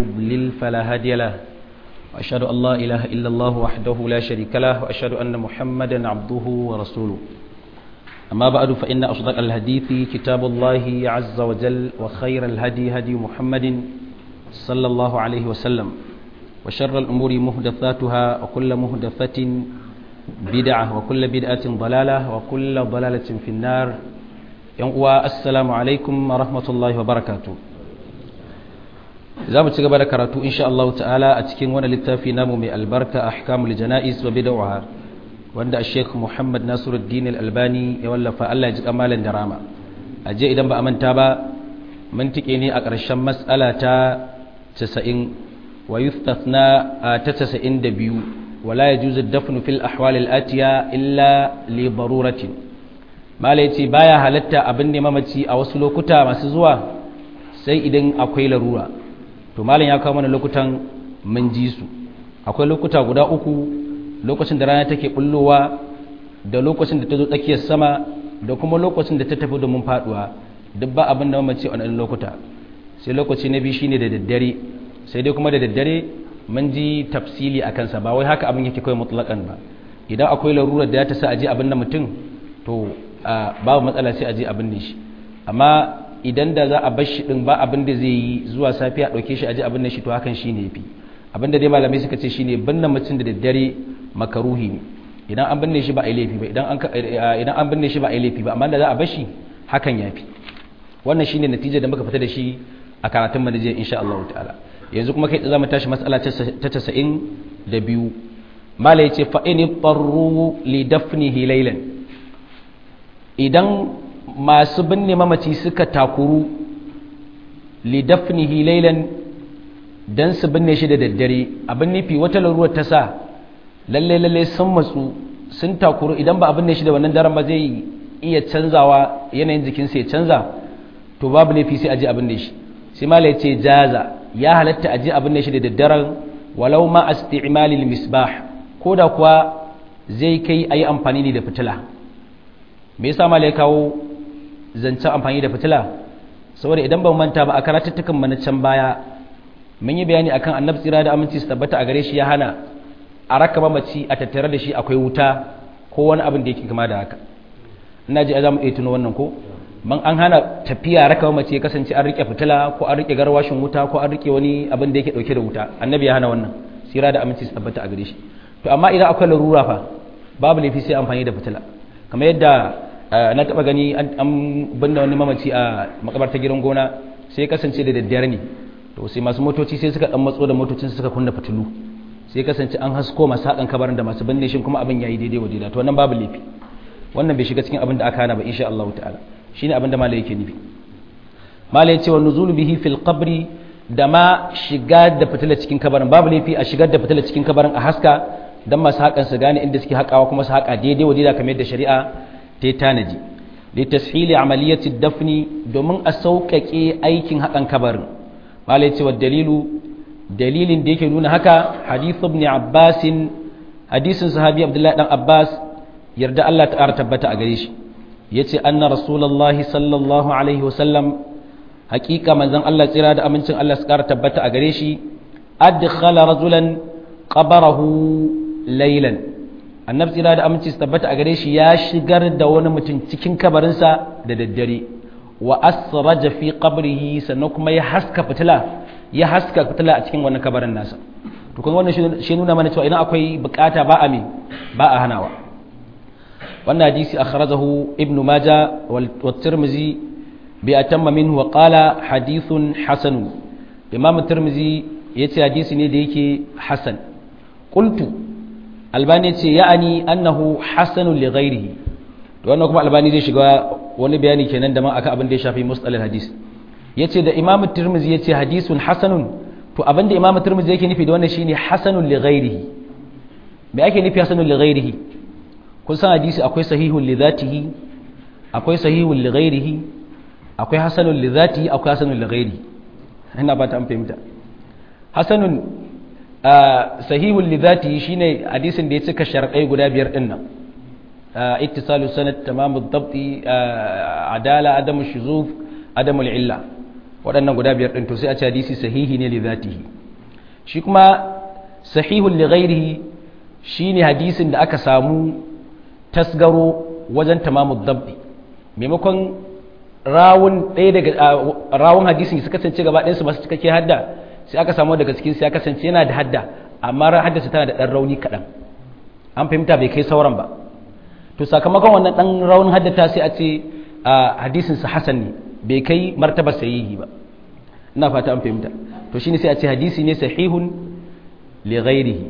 يضلل فلا هادي له وأشهد أن لا إله إلا الله وحده لا شريك له وأشهد أن محمدا عبده ورسوله أما بعد فإن أصدق الحديث كتاب الله عز وجل وخير الهدي هدي محمد صلى الله عليه وسلم وشر الأمور مهدثاتها وكل مهدثة بدعة وكل بدعة ضلالة وكل ضلالة في النار السلام عليكم ورحمة الله وبركاته za mu ci gaba da karatu insha Allah ta'ala a cikin wani littafi namu mai albarka ahkamul janaiz wa bid'ah wanda Sheikh Muhammad Nasiruddin Al-Albani ya wallafa Allah ya ji kamalan da rama aje idan ba a manta ba mun tike ne a ƙarshen mas'ala ta 90 wa yustathna ta 92 wala yajuzu ad-dafnu fil ahwal al-atiya illa li daruratin malai ce baya halatta abin ne mamaci a wasu lokuta masu zuwa sai idan akwai larura to malam ya kawo mana lokutan mun ji su akwai lokuta guda uku lokacin da rana take bullowa da lokacin da ta zo tsakiyar sama da kuma lokacin da ta tafi domin faduwa duk ba abin da mamace a wannan lokuta sai lokaci na biyu shine da daddare sai dai kuma da daddare mun ji tafsili a kansa ba wai haka abin yake kawai mutlaƙan ba idan akwai larurar da ya ta sa aje abin da mutum to babu matsala sai aje abin ne shi amma idan da za a bar shi din ba abin da zai yi zuwa safiya dauke shi aje abin da shi to hakan shine yafi abin da dai malamai suka ce shine binne mutum da daddare makaruhi ne idan an binne shi ba a laifi ba idan an idan an binne shi ba a laifi ba amma da za a bar shi hakan yafi wannan shine natija da muka fita da shi a karatun manaje insha Allah ta'ala yanzu kuma kai za mu tashi mas'ala ta 92 malai yace fa in tarru li dafnihi laylan idan masu binne mamaci suka takuru lidafnihi laylan dan su binne shi da daddare abin nufi wata laruwar ta sa lalle lalle sun matsu sun takuru idan ba a binne shi da wannan daren ba zai iya canzawa yanayin jikinsa ya canza to babu laifi sai a ji abin da shi sai mala ya ce jaza ya halatta a ji abin da shi da daddaren walau ma isti'malil misbah ko da kuwa zai kai a yi amfani ne da fitila me yasa mala ya kawo zancen amfani da fitila saboda idan ban manta ba a karatuttukan mana can baya mun yi bayani akan annabi tsira da aminci su tabbata a gare shi ya hana a raka mamaci a tattare da shi akwai wuta ko wani abin da yake kama da haka ina ji a zamu iya tuno wannan ko man an hana tafiya raka mamaci ya kasance an rike fitila ko an rike garwashin wuta ko an rike wani abin da yake dauke da wuta annabi ya hana wannan tsira da aminci su tabbata a gare shi to amma idan akwai larura fa babu laifi sai amfani da fitila kamar yadda na taba gani an binne wani mamaci a makabarta gidan gona sai kasance da daddare ne to sai masu motoci sai suka dan matso da motocin suka kunna fitilu sai kasance an hasko masu hakan kabarin da masu binne shi kuma abin yayi daidai waje da to wannan babu laifi wannan bai shiga cikin abin da aka hana ba insha Allah ta'ala shine abin da malai yake nufi malai yace wa nuzulu bihi fil qabri da ma shiga da fitila cikin kabarin babu laifi a shigar da fitila cikin kabarin a haska dan masu hakan su gane inda suke hakawa kuma su haka daidai waje da kamar yadda shari'a ta yi tanaji da tashili amaliyati dafni domin a sauƙaƙe aikin haƙan kabarin malai cewa dalilu dalilin da yake nuna haka hadithu ibn abbas hadisin sahabi abdullahi dan abbas yarda Allah ta ƙara tabbata a gare shi yace anna rasulullahi sallallahu alaihi wasallam haƙiƙa manzon Allah tsira da amincin Allah su ƙara tabbata a gare shi adkhala rajulan qabarahu laylan annabi tsira da aminci su tabbata a gare shi ya shigar da wani mutum cikin kabarinsa da daddare wa asraja fi qabrihi sannan kuma ya haska fitila ya haska fitila a cikin wannan kabarin nasa to kun wannan shi nuna mana cewa idan akwai bukata ba a me ba a hanawa wannan hadisi akhrajahu ibn majah wa tirmizi bi atamma minhu wa qala hadithun hasan imam tirmizi yace hadisi ne da yake hasan qultu albani ce ya'ani annahu hasanun li ghairihi to wannan kuma albani zai shiga wani bayani kenan da ma aka abin da ya shafi mustalil hadis yace da imamu tirmizi yace hadisun hasanun to abin da imamu tirmizi yake nufi da wannan shine hasanun li ghairihi me ake nufi hasanun li ghairihi kun san hadisi akwai sahihun li dhatihi akwai sahihun li ghairihi akwai hasanun li dhatihi akwai hasanun li ghairihi ina ba ta an fahimta hasanun sahihun lidati shine hadisin da ya cika sharɗai guda biyar din nan ittisalu sanad tamamu dabti adala adamu shuzuf adamu illa waɗannan guda biyar ɗin to sai a ce hadisi sahihi ne li zatihi shi kuma sahihun li ghairihi shine hadisin da aka samu tasgaro wajen tamamu dabbi maimakon rawun ɗaya daga rawun hadisin su kasance gaba ɗayansu masu cikakke hadda sai aka samu daga cikin sai ya kasance yana da hadda amma haddasa tana da ɗan rauni kaɗan an fahimta bai kai sauran ba to sakamakon wannan ɗan raunin haddata sai a ce hadisin sa hasan ne bai kai martaba sahihi ba ina fata an fahimta to shine sai a ce hadisi ne sahihun li ghairihi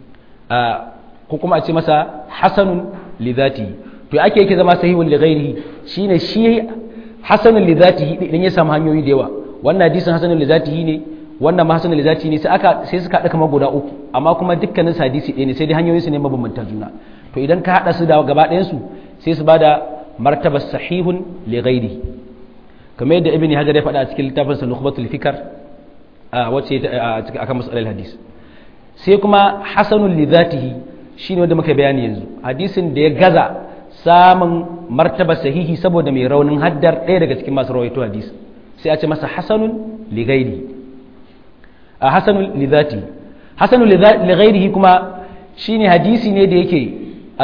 ko kuma a ce masa hasanun li dhatihi to ake yake zama sahihun li ghairihi shine shi hasanun li dhatihi idan ya samu hanyoyi da yawa wannan hadisin hasanun li dhatihi ne wannan ma hasanun li dhatihi ne sai aka sai suka haɗa kamar guda uku amma kuma dukkanin su hadisi ɗaya ne sai dai hanyoyin su ne mabambanta juna to idan ka haɗa su da gaba ɗayan su sai su bada martabar sahihun li ghairihi kamar yadda ibn hajar ya faɗa a cikin littafin sa nukhbatul fikar a wacce akan masalar hadis sai kuma hasanun li dhatihi shine wanda muka bayani yanzu hadisin da ya gaza samun martaba sahihi saboda mai raunin haddar ɗaya daga cikin masu rawaito hadis sai a ce masa hasanun li ghairi a hasanun li dhatihi hasanun li ghairihi kuma shine hadisi ne da yake a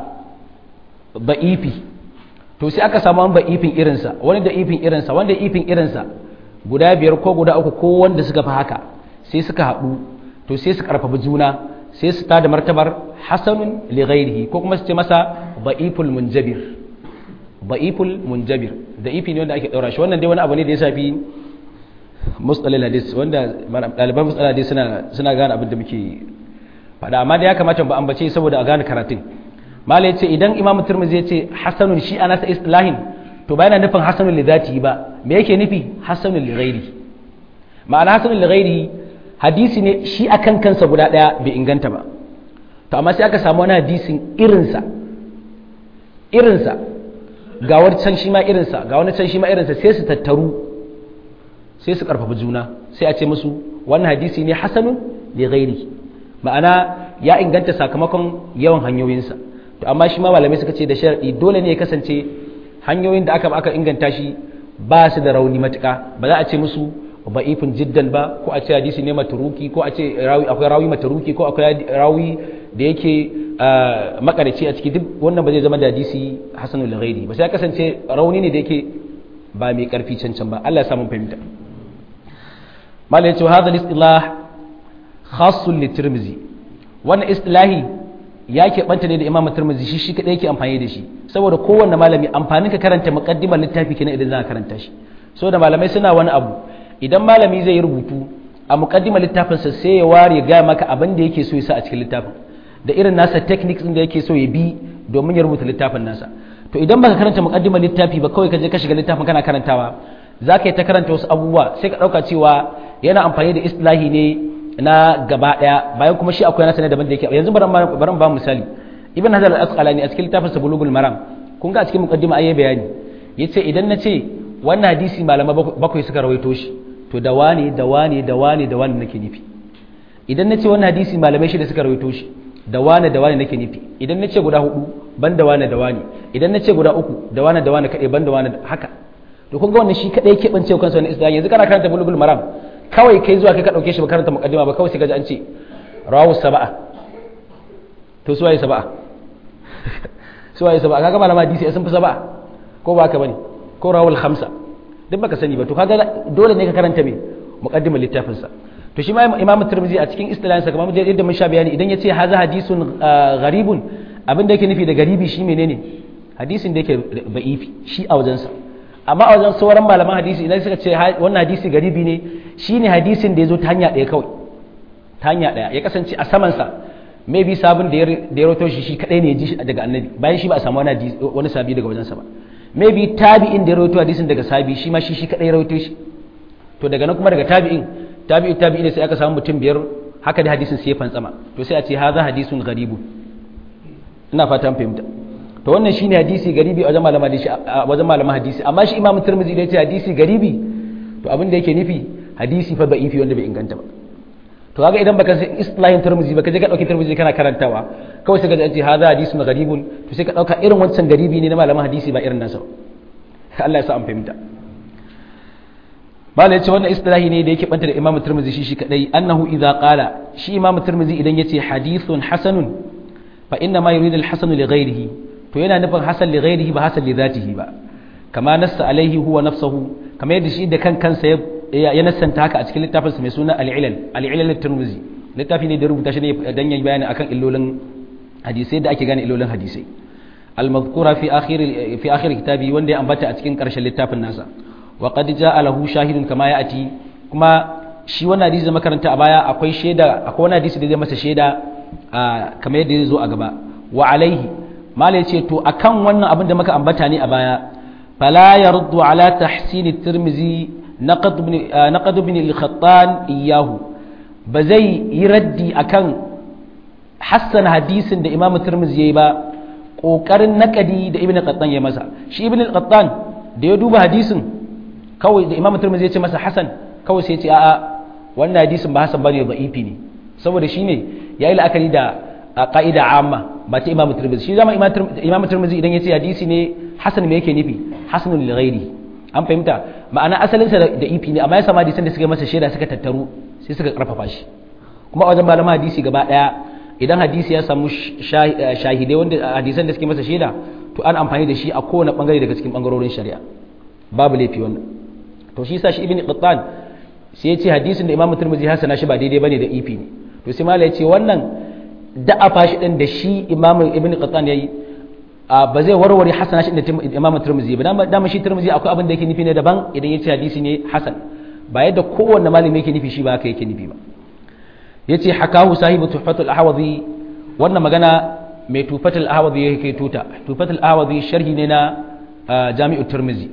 ba'ifi to sai aka samu wani ifin irinsa wani da ifin irinsa wanda ifin irinsa guda biyar ko guda uku ko wanda suka fi haka sai suka haɗu to sai su karfafa juna sai su tada martabar hasanun li ghairihi ko kuma su ce masa ba'iful munjabir ba'iful munjabir da ifi ne wanda ake daura shi wannan dai wani abu ne da ya shafi mustalil hadis wanda ɗaliban mustalil hadis suna suna gane abin da muke faɗa amma da ya kamata ba ambace saboda a gane karatun mala ya ce idan imam turmizi ya ce hasanun shi a nasa islahin to ba yana nufin hasanun li zati ba me yake nufi hasanun li ghairi ma'ana hasanun li ghairi hadisi ne shi akan kansa guda daya bai inganta ba to amma sai aka samu wani hadisin irinsa irinsa ga wani can shi ma irinsa ga wani can shi ma irinsa sai su tattaru sai su karfafa juna sai a ce musu wannan hadisi ne hasanun li ghairi ma'ana ya inganta sakamakon yawan hanyoyinsa to amma shi ma malamai suka ce da sharadi dole ne ya kasance hanyoyin da aka aka inganta shi ba su da rauni matuka ba za a ce musu ba'ifin jiddan ba ko a ce hadisi ne maturuki ko a ce rawi akwai rawi maturuki ko akwai rawi da yake makarici a ciki duk wannan ba zai zama da hadisi hasanul ghairi ba sai ya kasance rauni ne da yake ba mai karfi cancan ba Allah ya samu fahimta malai ya ce hadha al-istilah khassun li tirmizi wannan istilahi ya keɓanta ne da imam turmuzi shi shi kaɗai yake amfani da shi saboda kowanne malami amfanin ka karanta muqaddimar littafi kenan idan za ka karanta shi saboda malamai suna wani abu idan malami zai yi rubutu a muqaddimar littafinsa sai ya ware ga maka abin da yake so ya sa a cikin littafin da irin nasa techniques din da yake so ya bi domin ya rubuta littafin nasa to idan baka karanta muqaddimar littafi ba kawai ka je ka shiga littafin kana karantawa za ka yi ta karanta wasu abubuwa sai ka ɗauka cewa yana amfani da istilahi ne na gaba daya bayan kuma shi akwai nasa ne daban da yake yanzu baran baran ba misali ibn hajar al-asqalani a cikin littafin sa bulugul maram kun ga a cikin muqaddima ayi bayani yace idan na ce wannan hadisi malama bakwai suka rawaito shi to da wane da wane da wane da wane nake nufi idan na ce wannan hadisi malamai shida suka rawaito shi da wane da wane nake nufi idan na ce guda hudu ban da wane da wane idan na ce guda uku da wane da wane kadai ban da wane haka to kun ga wannan shi kadai yake bance kansa wannan islam yanzu kana karanta bulugul maram kawai kai zuwa kai ka dauke shi ba karanta muqaddima ba kawai sai ka ji an ce rawu sab'a to suwaye sab'a suwaye sab'a kaga malama hadisi sun fi sab'a ko ba ka bane ko rawul khamsa duk baka sani ba to kaga dole ne ka karanta me muqaddimar littafin sa to shi ma imam tirmidhi a cikin istilahin sa kamar yadda mun sha bayani idan yace haza hadisun gharibun abin da yake nufi da garibi shi menene hadisin da yake ba'ifi shi a wajensa amma a wajen sauran malaman hadisi idan suka ce wannan hadisi garibi ne shine hadisin da ya zo ta hanya ɗaya kawai ta hanya ɗaya ya kasance a samansa maybe sabon da ya roto shi shi kadai ne ya ji shi daga annabi bayan shi ba a samu wani sabi daga wajensa ba maybe tabi'in da ya roto hadisin daga sabi shi ma shi shi kadai ya roto shi to daga nan kuma daga tabi'in tabi'in tabi'in sai aka samu mutum biyar haka da hadisin sai ya fantsama to sai a ce haza hadisun garibu ina fata an fahimta to wannan shine hadisi garibi a wajen malaman hadisi a wajen malaman hadisi amma shi imamu tirmidhi da yace hadisi garibi to abin da yake nufi hadisi fa da'ifi wanda bai inganta ba to kaga idan baka san islahin tirmidhi baka je ka dauki tirmidhi kana karantawa kawai sai ka ji hadha hadisun garibun to sai ka dauka irin wancan garibi ne na malaman hadisi ba irin nasa Allah ya sa an fahimta bala yace wannan istilahi ne da yake banta da imamu tirmidhi shi shi kadai annahu idza qala shi imamu tirmidhi idan yace hadithun hasanun fa inna ma yuridu al-hasan li ghayrihi to yana nufin hasan li ghayrihi ba hasan li dhatihi ba kama nassa alaihi huwa nafsuhu kama yadda shi da kan kansa ya nassanta haka a cikin littafinsa mai suna al-ilal al-ilal at-tirmidhi littafi ne da rubuta shi ne dan yayi bayani akan illolin hadisai da ake gane illolin hadisai al-madhkura fi akhir fi akhir kitabi wanda ya ambata a cikin karshen littafin nasa wa qad jaa lahu shahidun kama ya'ti kuma shi wannan hadisi da makaranta a baya akwai shaida akwai wani hadisi da zai masa shaida kamar yadda zai zo a gaba wa alaihi mala yace to akan wannan abin da muka ambata ne a baya fala yaruddu ala tahsin at-tirmidhi naqad ibn naqad ibn al-khattan iyahu ba zai yi raddi akan hassan hadisin da imamu tirmidhi yayi ba kokarin nakadi da ibn qattan ya masa shi ibn qattan da ya duba hadisin kawai da imamu tirmidhi ya ce masa hasan kawai sai ya ce a'a wannan hadisin ba hasan bane da'ifi ne saboda shine yayi la'akari da qa'ida amma ba ta imamu tirmidhi shi zama imamu tirmidhi idan ya ce hadisi ne hasan me yake nufi hasanun li ghairi an fahimta ma'ana asalin sa da ifi ne amma ya sama hadisan da suka masa shaida suka tattaru sai suka karfafa shi kuma a wajen malaman hadisi gaba daya idan hadisi ya samu shahidai wanda hadisan da suke masa shaida to an amfani da shi a kowane bangare daga cikin bangarorin shari'a babu laifi wannan to shi sa shi ibn qattan sai ya ce hadisin da imamu tirmidhi hasana shi ba daidai bane da ifi ne to sai malai ya ce wannan da'afa shi din da shi imamu ibn qattan yayi ba zai warware hasana shi da imamu tirmidhi ba dama shi tirmidhi akwai abin da yake nufi ne daban idan ya ce hadisi ne hasan ba yadda kowanne malami yake nufi shi ba haka yake nufi ba yace hakahu sahibu tuhfatul ahwazi wannan magana mai tufatul ahwazi yake tuta tufatul ahwazi sharhi ne na jami'ut tirmidhi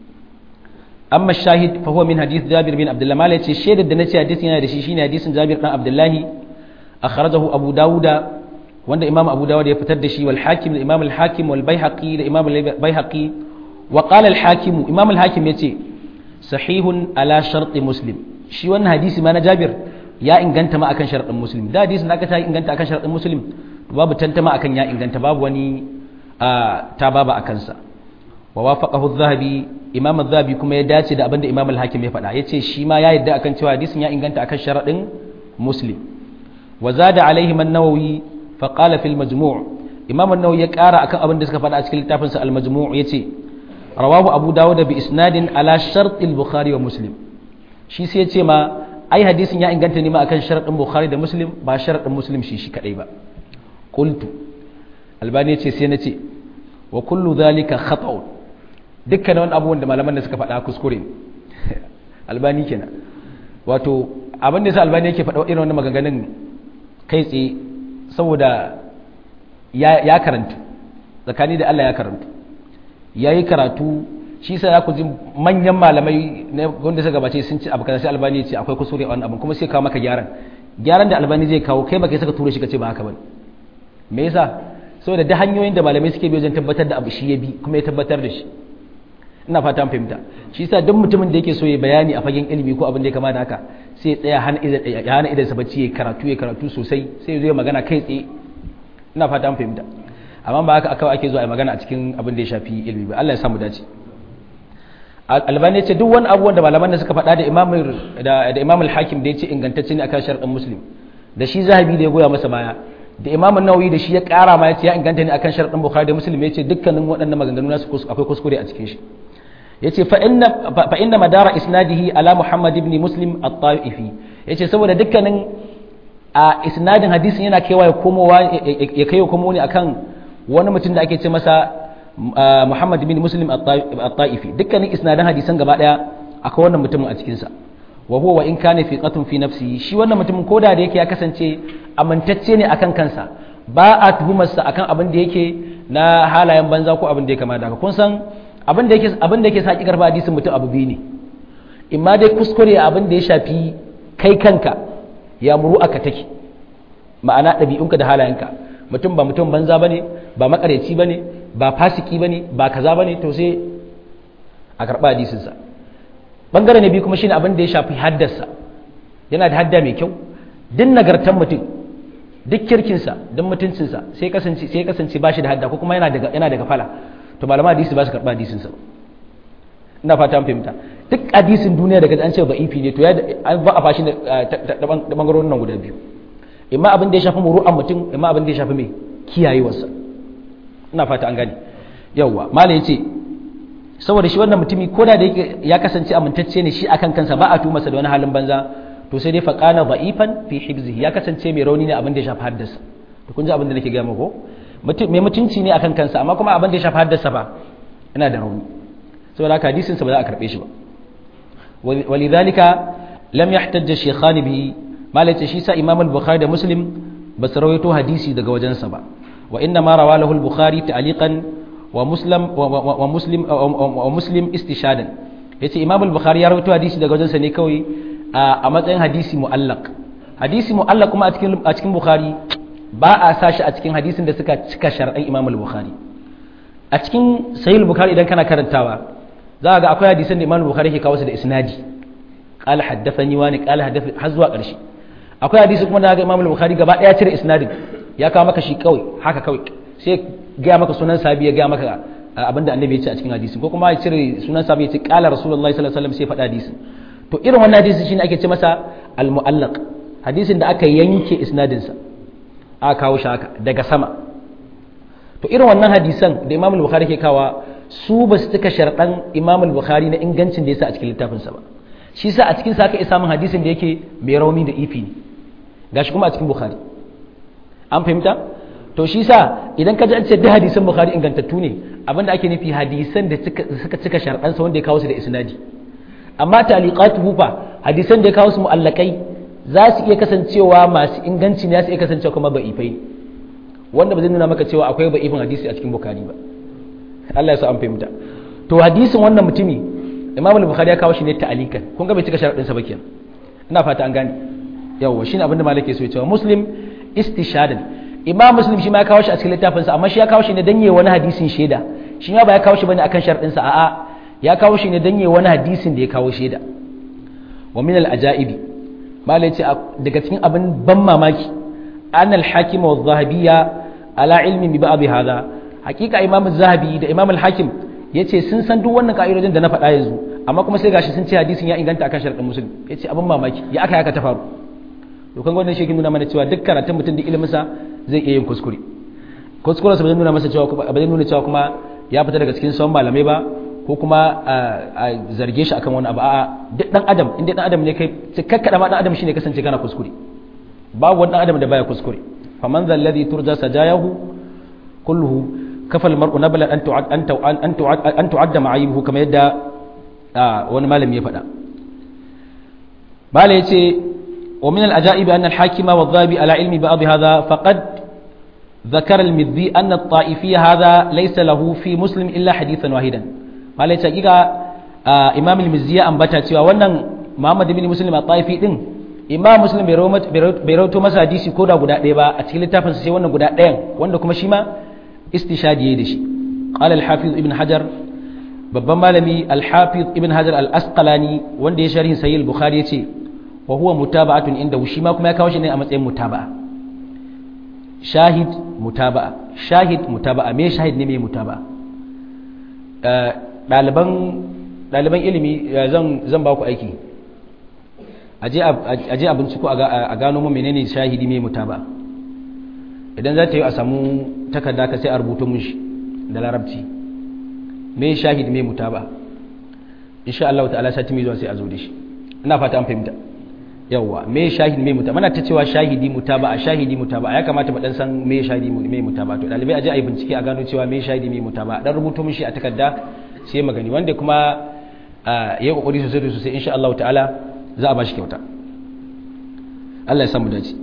amma shahid fa huwa min hadith jabir bin abdullah mala yace shaidar da nace hadisin yana da shi shine hadisin jabir dan abdullahi akhrajahu abu dauda wanda imam abu dawud ya fitar da shi wal hakim da imam al hakim wal baihaqi da imam al baihaqi wa qala al hakim imam al hakim yace sahihun ala sharti muslim shi wannan hadisi ma na jabir ya inganta ma akan sharadin muslim da hadisin da aka ta inganta akan sharadin muslim babu tantama akan ya inganta babu wani ta baba akan sa wa wafaqahu adh-dhahabi imam adh-dhahabi kuma ya dace da abinda imam al-hakim ya faɗa yace shi ma ya yadda akan cewa hadisin ya inganta akan sharadin muslim wa zada alaihi an-nawawi fa qala fil majmu' imam an-nawawi ya ƙara akan abin da suka faɗa a cikin littafin sa al-majmu' yace rawahu abu dawud bi isnadin ala shart al-bukhari wa muslim shi sai yace ma ai hadisin ya inganta ne ma akan sharadin bukhari da muslim ba sharadin muslim shi shi kadai ba qultu albani yace sai nace wa kullu dhalika khata'un dukkan wani abubuwan da malaman da suka faɗa kuskure albani kenan wato abin da yasa albani yake faɗa irin wannan maganganun kai tsaye saboda ya karanta tsakani da Allah ya karanta ya yi karatu shi sa ku ji manyan malamai wanda suka gabace sun ci abu kaza sai albani ya ce akwai kuskure a wannan abin kuma sai kawo maka gyaran gyaran da albani zai kawo kai baka saka tura shi ka ce ba haka bane me yasa saboda da hanyoyin da malamai suke bi wajen tabbatar da abu shi ya bi kuma ya tabbatar da shi ina fata fahimta shi yasa duk mutumin da yake so ya bayani a fagen ilimi ko abin da ya kama da haka sai ya tsaya hana idan ya hana idan sa bacci ya karatu ya karatu sosai sai ya zo ya magana kai tsaye ina fata fahimta amma ba haka aka ake zuwa a magana a cikin abin da ya shafi ilimi ba Allah ya samu dace albani ya ce duk wani abubuwan da malaman da suka faɗa da imam da imam al-hakim da ya ce ingantacce ne akan sharɗin muslim da shi zahabi da ya goya masa baya da imam an-nawawi da shi ya ƙara ma ya ce ya inganta ne akan sharɗin bukhari da muslim ya ce dukkanin waɗannan maganganu nasu akwai kuskure a cikin shi ya ce fa inna madara isnadihi ala muhammad ibn muslim at-ta'ifi ya ce saboda dukkanin a isnadin hadisin yana kaiwa ya komowa ya kai komo ne akan wani mutum da ake ce masa Muhammad bin Muslim at-Ta'ifi dukkanin isnadan hadisan gaba daya akwai wannan mutumin a cikin sa wa huwa wa in kana fi qatun fi nafsihi shi wannan mutumin koda da yake ya kasance amintacce ne akan kansa ba a tuhumar sa akan abin da yake na halayen banza ko abin da ya kama da kun san abin da yake abin da yake saki karba hadisin mutum abu biyu ne imma dai kuskure abin da ya shafi kai kanka ya muru aka take ma'ana ɗabi'unka da halayenka mutum ba mutum banza bane ba makareci bane ba fasiki bane ba kaza bane to sai a karɓa hadisinsa bangare na biyu kuma shine abin da ya shafi haddarsa yana da hadda mai kyau duk nagartan mutum duk kirkinsa duk mutuncinsa sai kasance sai kasance ba shi da hadda ko kuma yana daga yana daga fala to malama hadisi ba su karɓa hadisinsa ina fata an fahimta duk hadisin duniya daga an ce da'ifi ne to ya ba a fashi da bangarorin nan guda biyu imma abin da ya shafi muru'an mutum imma abin da ya shafi mai kiyayewarsa ina fata an gane yawwa malai yace saboda shi wannan mutumi ko da yake ya kasance amintacce ne shi akan kansa ba a tuma sa da wani halin banza to sai dai faqana da'ifan fi hibzihi ya kasance mai rauni ne abin da ya shafi haddasa to kun ji abin da nake ga muku mutum mai mutunci ne akan kansa amma kuma abin da ya shafi haddasa ba ina da rauni saboda haka hadisin sa ba za a karbe shi ba walidhalika lam yahtajj shaykhan bihi malai shi sa imam al-bukhari da muslim ba su rawaito hadisi daga wajensa ba wa inna ma rawalahu al-bukhari ta'liqan wa muslim wa muslim wa muslim istishadan yace imam al-bukhari ya rawaito hadisi daga wajensa ne kawai a matsayin hadisi mu'allaq hadisi mu'allaq kuma a cikin a cikin bukhari ba a sashi a cikin hadisin da suka cika shar'an imam al-bukhari a cikin sahih al-bukhari idan kana karantawa za ga akwai hadisan da imam al-bukhari ke kawo su da isnadi qala haddathani wani qala haddathani har zuwa ƙarshe akwai hadisi kuma da ga Imam al-Bukhari gaba daya cire isnadin ya kawo maka shi kawai haka kawai sai ga maka sunan sahabi ya ga maka abinda annabi ya ce a cikin hadisi ko kuma ya cire sunan sahabi ya ce qala rasulullahi sallallahu alaihi wasallam sai faɗa hadisi to irin wannan hadisi shine ake ce masa al-mu'allaq hadisin da aka yanke isnadin sa aka kawo shi haka daga sama to irin wannan hadisan da Imam al-Bukhari ke kawa su ba su cika sharɗan Imam al-Bukhari na ingancin da ya sa a cikin littafinsa ba shi sa a cikin sa aka isa min hadisin da yake mai rauni da ifi ne gashi kuma a cikin bukhari an fahimta to shi sa idan ka ji an ce da hadisan bukhari ingantattu ne abinda ake nufi hadisan da suka cika sharɗansa wanda ya kawo su da isnadi amma taliqatuhu fa hadisan da ya kawo su mu'allakai za su iya kasancewa masu inganci ne za su iya kasancewa kuma da'ifai ne wanda ba zai nuna maka cewa akwai da'ifin hadisi a cikin bukhari ba Allah ya sa an fahimta to hadisin wannan mutumi imam al-bukhari ya kawo shi ne ta'alikan kun ga bai cika sharadin sa ba kenan ina fata an gane yawa shine abinda malaka so ya cewa muslim istishadan imam muslim shi ma ya kawo shi a cikin littafin sa amma shi ya kawo shi ne dan wani hadisin shaida shi ma ba ya kawo shi bane akan sharadin sa a'a ya kawo shi ne dan wani hadisin da ya kawo shaida wa min al-ajaibi malai ce daga cikin abin ban mamaki an al-hakim wa zahabiyya ala ilmi bi ba'd hadha hakika imam az-zahabi da imam al-hakim ya ce sun san duk wannan ka'idojin da na faɗa yanzu amma kuma sai gashi sun ce hadisin ya inganta akan sharaɗin musulmi ya ce abin mamaki ya aka yaka ta faru dokan wannan shi nuna mana cewa duk karatun mutum da iliminsa zai iya yin kuskure kuskuren sa ba zai nuna masa cewa ba zai nuna cewa kuma ya fita daga cikin sauran malamai ba ko kuma a zarge shi akan wani abu a'a duk dan adam in dai dan adam ne kai cikakkada ma dan adam shine kasance kana kuskure babu wani dan adam da baya kuskure faman zal ladhi turja sajayahu kulluhu kafa almar'u nablan an tu'ad an tu'ad an tu'ad an tu'adda ma'ayibuhu kamar yadda wani malami ya faɗa mala yace wa min al-ajaib anna al-hakima wa dhabi ala ilmi ba'd hadha faqad ذكر المذي أن الطائفي هذا ليس له في مسلم إلا حديثا واحدا malai ce hakika imam al-mizzi ya ambata cewa wannan muhammad ibn muslim at-taifi din imam muslim bai rawaito masa hadisi ko da guda ɗaya ba a cikin littafin sai wannan guda ɗayan wanda kuma shi ma istishadi yayi da shi qala al-hafiz ibn hajar babban malami al-hafiz ibn hajar al-asqalani wanda ya sharhin sahih al-bukhari yace wa huwa mutaba'atun inda shi ma kuma ya kawo shi ne a matsayin mutaba'a shahid mutaba'a shahid mutaba'a me shahid ne me mutaba'a ɗaliban ilimi zan ba ku aiki a je a binciko a gano mu menene shahidi mai muta ba idan za ta yi a samu takarda ka sai a rubuta mun shi da larabci mai shahidi mai muta ba insha Allah ta'ala sati mai zuwa sai a zo da shi ina fata an fahimta yawwa mai shahidi mai muta mana ta cewa shahidi muta ba a shahidi muta ba ya kamata mu dan san mai shahidi mai muta ba to dalibai aje a yi bincike a gano cewa mai shahidi mai muta ba dan rubuto mun shi a takarda sai magani wanda kuma ya yi kokari sosai da sosai insha Allah ta'ala za a bashi kyauta Allah ya samu dace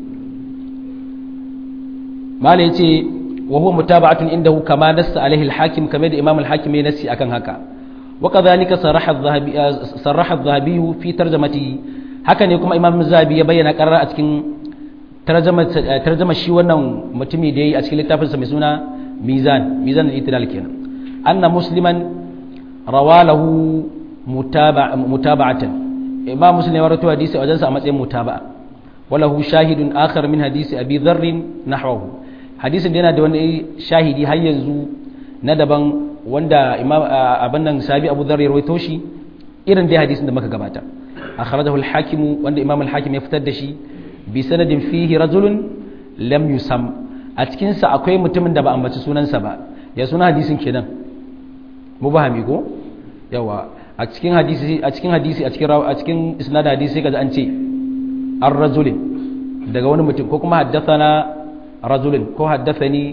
mala yace wa huwa mutaba'atun indahu kama nassa alaihi al-hakim kama da imam al-hakim ya nassi akan haka wa kadhalika saraha adh-dhahabi saraha adh-dhahabi fi tarjamati haka ne kuma imam zahabi ya bayyana qarara a cikin tarjama shi wannan mutumi da yayi a cikin littafinsa mai suna mizan mizan al-itidal kenan anna musliman rawalahu mutaba'atan imam muslim ya rawaito hadisi a wajensa a matsayin mutaba'a walahu shahidun akhar min hadisi abi dharr nahwahu hadisin da yana da wani shahidi har yanzu na daban wanda imam abin nan sabi abu dhar ya rawaito shi irin dai hadisin da muka gabata akhrajahu al-hakim wanda imam al-hakim ya fitar da shi bi sanadin fihi rajulun lam yusam a cikin sa akwai mutumin da ba ambaci sunansa ba ya suna hadisin kenan mubahami ko yawa a cikin hadisi a cikin hadisi a cikin a cikin isnad hadisi sai kaza an ce ar-rajulin daga wani mutum ko kuma haddathana rajulin ko haddathani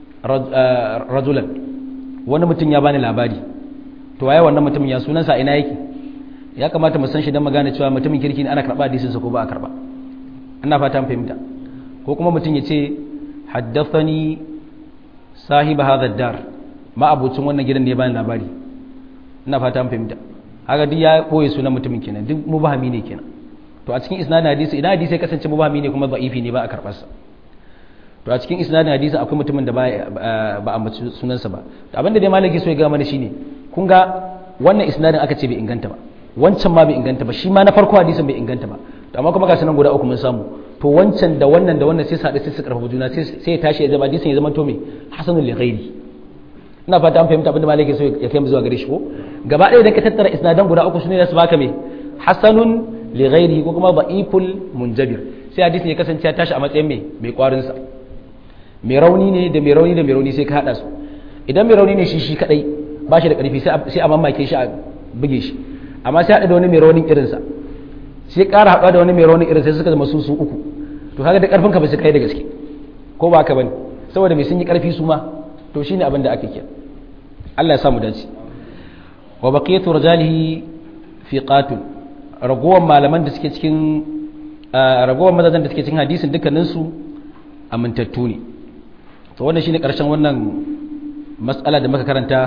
rajulan wani mutum ya bani labari to waye wannan mutumin ya sunansa ina yake ya kamata mu san shi dan magana cewa mutumin kirki ne ana karba hadisin sa ko ba a karba ina fata an fahimta ko kuma mutum ya ce haddathani sahiba hadha dar ma abucin wannan gidan ne ya bani labari ina fata an fahimta haka duk ya boye sunan mutumin kenan duk mubahami ne kenan to a cikin isnadin hadisi idan hadisi ya kasance mubahami ne kuma da'ifi ne ba a karbar sa to a cikin isnadin hadisi akwai mutumin da ba a ambaci sunansa ba to abinda dai malaki so ya ga mana shine kun ga wannan isnadin aka ce bai inganta ba wancan ma bai inganta ba shi ma na farko hadisin bai inganta ba to amma kuma ga sanan guda uku mun samu to wancan da wannan da wannan sai su haɗu sai su karfafa juna sai ya tashi ya zama hadisin ya zama to me hasanul li ghairi ina fata an fahimta abinda malaki so ya kai mu zuwa gare shi ko gaba ɗaya idan ka tattara isnadan guda uku sune su baka me hasanun li ghairi ko kuma da'iful munjabir sai hadisin ya kasance ya tashi a matsayin me mai kwarin sa mai rauni ne da mai rauni da mai rauni sai ka hada su idan mai rauni ne shi shi kadai ba shi da karfi sai a mamake shi a buge shi amma sai hada da wani mai raunin irinsa sai ƙara haɗuwa da wani mai raunin irinsa suka zama su su uku to kaga da karfin ka ba su kai da gaske ko ba ka bane saboda mai sun yi karfi su ma to shine abin da ake kira Allah ya samu dace wa baqiyatu rajalihi fi qatil ragowar malaman da suke cikin ragowar mazajen da suke cikin hadisin dukkaninsu amintattu ne to wannan shine karshen wannan mas'ala da muka karanta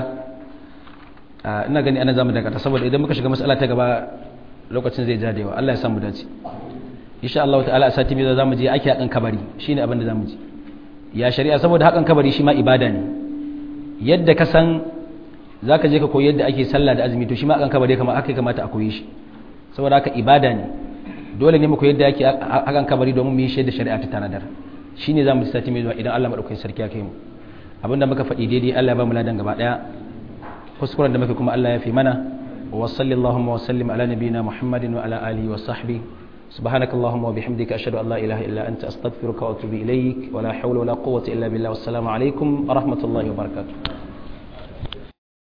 ina gani ana zamu dakata saboda idan muka shiga mas'ala ta gaba lokacin zai jadewa Allah ya samu dace insha Allah ta'ala a sati mai zamu je ake hakan kabari shine abin da zamu ji ya shari'a saboda hakan kabari shi ma ibada ne yadda ka san zaka je ka koyi yadda ake sallah da azumi to shi ma hakan kabari kamar aka kamata a koyi shi saboda haka ibada ne dole ne mu koyi yadda ake hakan kabari domin mu yi shi da shari'a ta tanadar shi ne za mu sati mai zuwa idan Allah maɗaukakin sarki ya kai mu abinda muka faɗi daidai Allah ya ba mu ladan gaba ɗaya kuskuren da muka kuma Allah ya fi mana wa sallallahu wa sallim ala nabiyina muhammadin wa ala alihi wa sahbihi سبحانك اللهم وبحمدك أشهد أن لا إله إلا أنت أستغفرك وأتوب إليك ولا حول ولا قوة إلا بالله والسلام عليكم ورحمة الله وبركاته